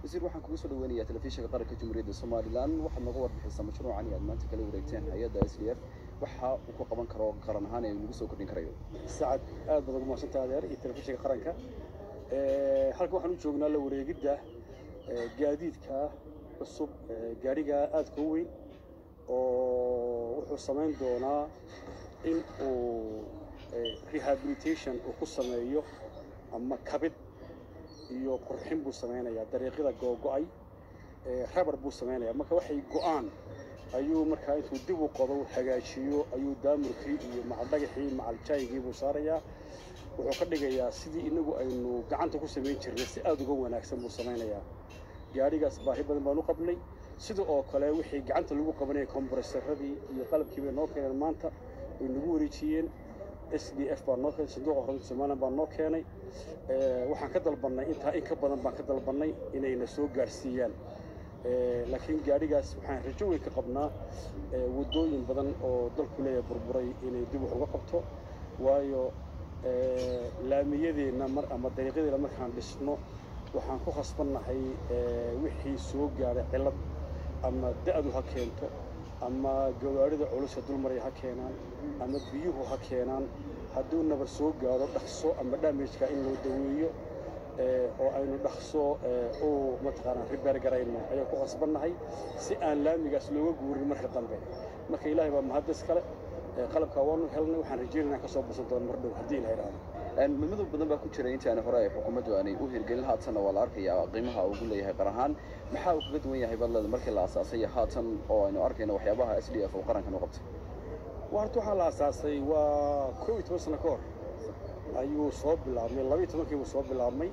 wasiir waxaan kugu soo dhaweynayaa telefishinka qaranka jamhuuriyadda somalilan waxaad nooga warbixisaa mashruucan iyo aad maanta kala wareegteen hay-adda s d f waxa uu ku qaban karo qaran ahaan ee nagu soo kordhin karayo sacad aad baad ugu mahadsantaha adeer iyo telefishinka qaranka halkan waxaan u joognaa la wareegidda gaadiidka cusub gaadhiga aadka u weyn oo wuxuu samayn doonaa in uu rehabilitation uu ku sameeyo ama kabid iyo qurxin buu samaynayaa dariiqyada googo-ay rabar buu samaynayaa marka waxay go-aan ayuu markaa intuu dib u qodo hagaajiyo ayuu daamurkii iyo macaldhagaxii macaljaygii buu saarayaa wuxuu ka dhigayaa sidii inagu aynu gacanta ku samayn jirnay si aada uga wanaagsan buu samaynayaa gaadhigaas baahi badan baan u qabnay sida oo kale wixii gacanta lagu qabanaya kombaresaradii iyo qalabkii bay noo keeneen maanta way nagu wareejiyeen s d f baa noo keenay sanduuqa horumarka somalilan baa noo keenay waxaan ka dalbannay intaa in ka badan baan ka dalbannay inayna soo gaadhsiiyaan laakiin gaadhigaas waxaan rajo weyn ka qabnaa waddooyin badan oo dalku leeyahay burburay inay dib wax uga qabto waayo laamiyadeenna mar ama dariiqyadeenna markaan dhisno waxaan ku khasbannahay wixii soo gaadhay cillad ama da'du ha keento ama gawaarida culusa dulmaraya ha keenaan ama biyuhu ha keenaan hadduu nabar soo gaadho dhaqso ama damajka in loo daweeyo oo aynu dhaqso u mataqaanaa ribeer garayno ayaan ku khasbannahay si aan laamigaas looga guurin marka dambe marka ilaahay baa mahadis kale qalabkaa waanu helnay waxaan rajeynaya inaan ka soo busan doono mar dhow haddii la idhaahdo midmadow badan baa ku jira intaani hore ay xukuumaddu aanay u hirgelin haatanna waa la arkayaa qiimaha ugu leeyahay qar ahaan maxaa uu kaga duwan yahay badleeda markii la asaasay iyo haatan oo aynu arkayno waxyaabaha s d f oo qarankan u qabtay waa horta waxaa la asaasay waa koob iyo toban sano ka hor ayuu soo bilaabmay laba iyo tobankii buu soo bilaabmay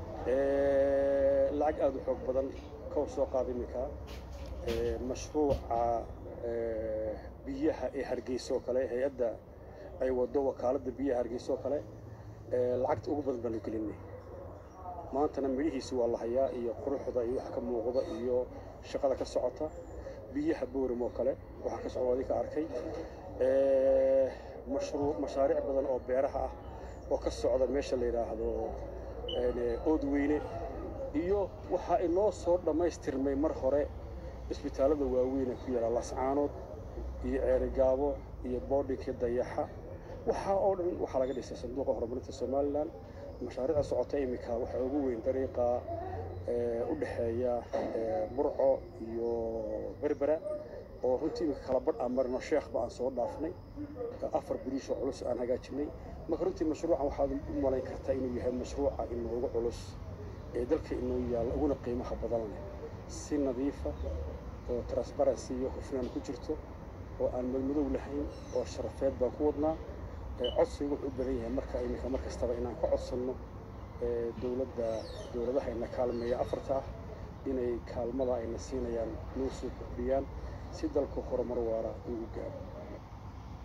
lacag aada u xoog badan ka hor soo qaada iminka mashruuca biyaha ee hargeysa oo kale hay-adda ay waddo wakaaladda biyaha hargeysa oo kale lacagta ugu badan baanu gelinay maantana midhihiisi waa la hayaa iyo quruxda iyo waxa ka muuqda iyo shaqada ka socota biyaha booram oo kale waxaa ka socda adinka arkay mashruuc mashaariic badan oo beeraha ah oo ka socda meesha la yidhaahdo oodweyne iyo waxaa inoo soo dhammaystirmay mar hore isbitaallada waaweyn ee ku yaala lascaanood iyo ceerigaabo iyo boodhinkii dayaxa waxaa oo dhan waxaa laga dhisay sanduuqa horumarinta somalilan mashaariicda socota iminka waxaa ugu weyn dariiqa u dhexeeya burco iyo berbera oo runtii iminka kala badh aan marino sheekhba aan soo dhaafnay afar biriishoo culus aan hagaajinay marka runtii mashruucan waxaad u malayn kartaa inuu yahay mashruuca inoogu culus ee dalka inoo yaalla uguna qiimaha badan leh si nadiifa oo transparency iyo hufnaan ku jirto oo aan madmadow lahayn oo sharafeed baan ku wadnaa codsigu wuxuu u badan yahay marka iminka mar kastaba inaan ka codsanno dowladda dowladaha ina kaalmeeya afarta ah inay kaalmada ayna siinayaan noo soo kordhiyaan si dalku horumar waara uu u gaaro